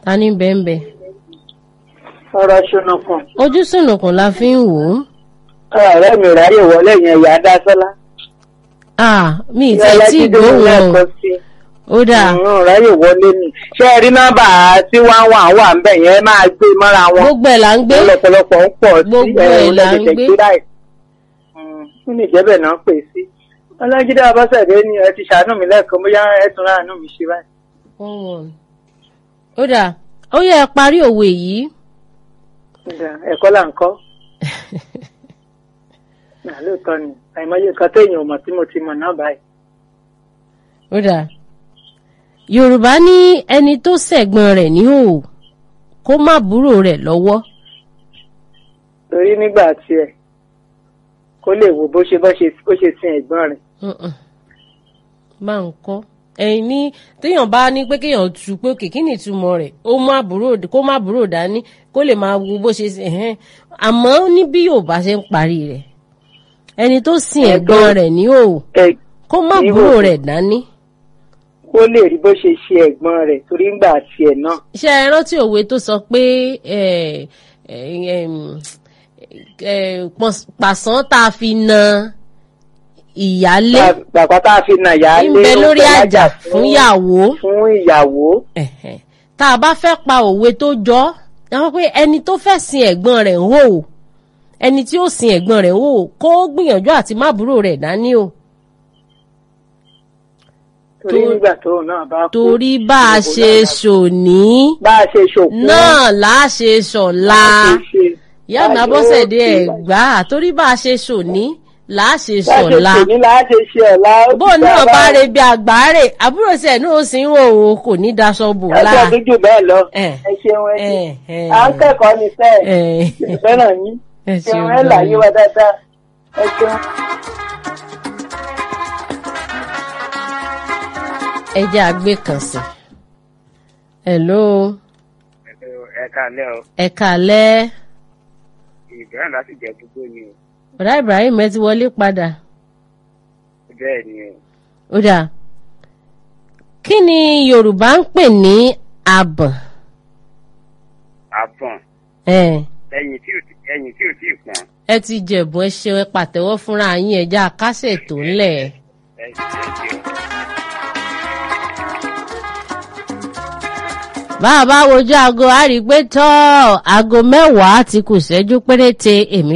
ta ní bẹ́ẹ̀nbẹ́ ọ̀rọ̀ ṣùnùkùn ojú sùnùkùn la fi ń wò ó ọ̀rẹ́ mi ráyè wọlé yẹn ìyá dásọ́lá ah mi ì tẹ́ tí gbóhùn lẹ́ẹ̀kan o sí ó dáa ọ̀run ráyè wọlé ni ṣé ẹ rí nọ́mbà tí wọ́n wà wà ń bẹ̀ yẹn máa gbé mọ́ra wọn gbogbo ẹ̀ là ń gbé lọ́pọ̀lọpọ̀ ń pọ̀ sí Gbogbo ẹ̀rọ ẹ̀ là ń lẹ́gbẹ̀ẹ́ gbé. gbéra ẹ̀ kí ni ìjẹ́bẹ̀ náà pè sí ọlọ́jídé abọ́sẹ̀dé ni ẹ ti ṣàánú mi lẹ́ẹ̀kan bóyá ẹ tún ráàánú mi ṣe báyìí. One one. ó dáa ó yẹ ẹ parí òwe yìí Ǹjẹ́ ẹ̀kọ́ là ń kọ́ Nà, lóòótọ́ ni àìmọye kan téèyàn ò mọ̀ tí mo ti mọ̀ náà báyìí. ó dáa yorùbá ní ẹni tó ṣẹ̀gbọ́n rẹ̀ ní òò kó má búrò rẹ̀ lọ́wọ́ torí nígbà tiẹ̀ kó lè wo bó ṣe bó ṣe bó ṣe sin ẹ̀gbọ́n rẹ̀. Mm-mm. máa ń kọ́ ẹ̀yin ní téèyàn bá ní pé kéèyàn tu pé òkè kí ni ìtumọ̀ rẹ̀ ó má búrò kó má búrò dání kó lè máa wo bó ṣe ẹ̀hẹ́n àmọ́ ní bí yorùbá ṣe ń parí rẹ̀ ẹni tó sin ẹ̀gbọ́n rẹ̀ ní òò ẹ kó má Ní búrò òò. rẹ̀ dání kó lè rí bó ṣe ṣe ẹ̀gbọ́n rẹ̀ torí nígbà tiẹ̀ náà. ṣé ẹ rántí òwe tó sọ pé ẹ, ẹ, ẹm, ẹ, pọ̀s- pàṣán tá a fi na ìyálé bàbá tá a fi nà yá ń lé bẹ ó lórí fẹ́ àjà lájà fún ìyàwó fún ìyàwó. Ẹ̀hẹ̀. tá a bá fẹ́ pa òwe tó jọ ẹ wọ́n pé ẹni tó fẹ́ sin ẹ̀gbọ́n rẹ̀ ń hò ó ẹni tí ó sin ẹ̀gbọ́n rẹ̀ ń hò ó kó gbìyànjú àti má búrò rẹ̀ dání o torí tó- nígbà tóun náà bá kú. torí bá a ṣe ṣòní bá a ṣe ṣòkú. náà là á ṣe ṣọ̀la. bá a ṣe ṣe. ìyá mi abọ́sẹ̀dé ẹ̀gbá torí bá a ṣe ṣòní là á ṣe bá a ṣe ṣọ̀la ṣòní là á ṣe ṣe ọ̀la. ó ti bó náà dá bá báyìí. re bí àgbáre àbúrò sí ẹ̀ náà ó sì ń wò ó kò ní daṣọ bò ẹjọ́ láà tó jù bẹ́ẹ̀ lọ. Ẹ̀. ẹ ṣeun ẹ Ẹ̀, ẹ̀. à ń kẹ́kọ̀ọ́ ní sẹ́ẹ̀. Ẹ̀. fẹ́ràn yín. Ẹ ṣeun ṣeun ẹ là gan-an. yí wa dáadáa. ẹ ṣeun. ẹ jẹ́ àgbé kan sí hello ẹ káalẹ́ o ẹ kàlẹ́ ìbẹ̀rẹ̀ láti jẹ gbogbo ni o bọ̀dá Ibrahim ẹ ti wọlé padà bẹ́ẹ̀ ni o ó dà kí ni Yorùbá ń pè ní àbọ̀n àbọ̀n ẹ̀ ẹyin tí ò tí ẹyin tí ò tí ì pọ́n ẹ ti jẹ̀bù ẹ ṣe ẹ pàtẹ́wọ́ fúnra yín ẹja kásẹ̀ tó ńlẹ̀ ẹ ẹ ṣe o. bá a bá wojú aago a rí i pé tọ́ aago mẹ́wàá ti kù ṣẹ́jú péréte èmi